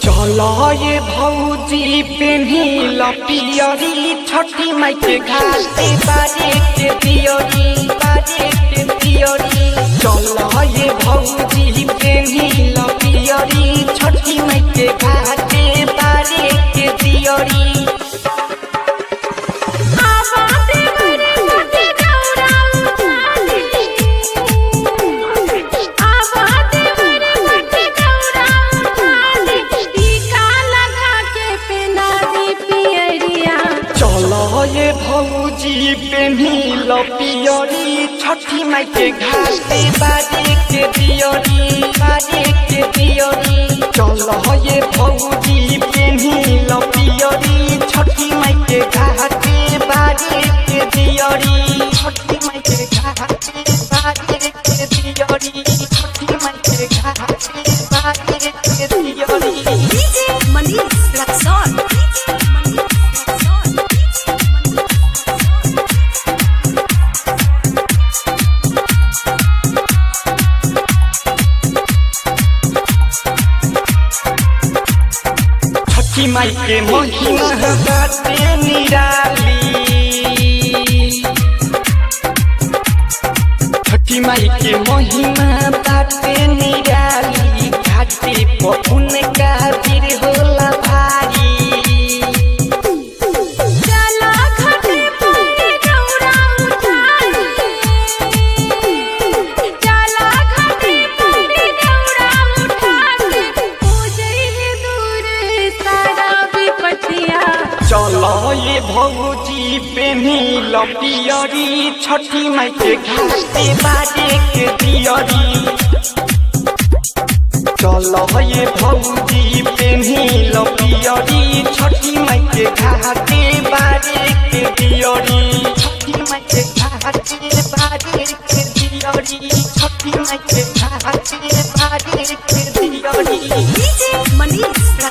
चल ये भौजी पेन्ही लपियरी छठी माई के घाटे बारे के दियरी बारे के दियरी चल ये भौजी पेन्ही लपियरी छठी माई के घाटे बारे के दियरी चल ये भौजी पेन्ही लपियरी छठी माई के घाटे बारे के दियरी बारे के दियरी चल ये भौजी पेन्ही लपियरी छठी माई के घाटे बारे के दियरी छठी माई के घाटे बारे के दियरी छठी माई के घाटे बारे के दियरी छठी माई के महिमा बाटे निराली छठी माई के महिमा बाटे निराली घाटे पहुन का वीर होला भारी चलो ये भौजी पेन्ही लपियरी छठी माई के घाटे बारे के दियरी चलो ये भौजी पेन्ही लपियरी छठी माई के घाटे बारे के दियरी छठी माई के घाटे बारे के दियरी छठी माई के घाटे बारे के दियरी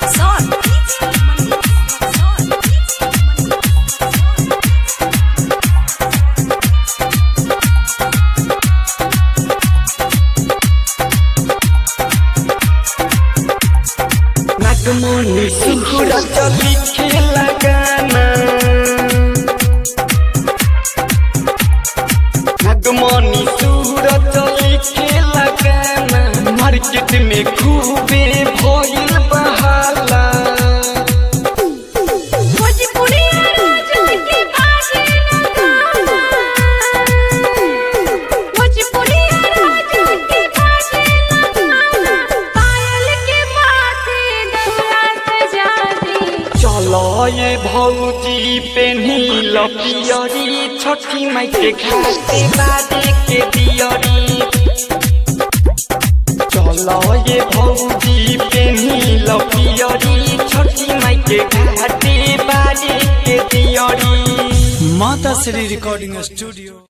नागमणि सुकुर चली खेला गाना नागमणि सुर चली खेला गाना मार्केट में खूबे भइल बहाला चलो ये भौजी पेन्ही लपियरी छठी माई के घाटे बारे के दियरी चलो ये भौजी पेन्ही लपियरी छठी माई के घाटे बारे के दियरी माता श्री रिकॉर्डिंग स्टूडियो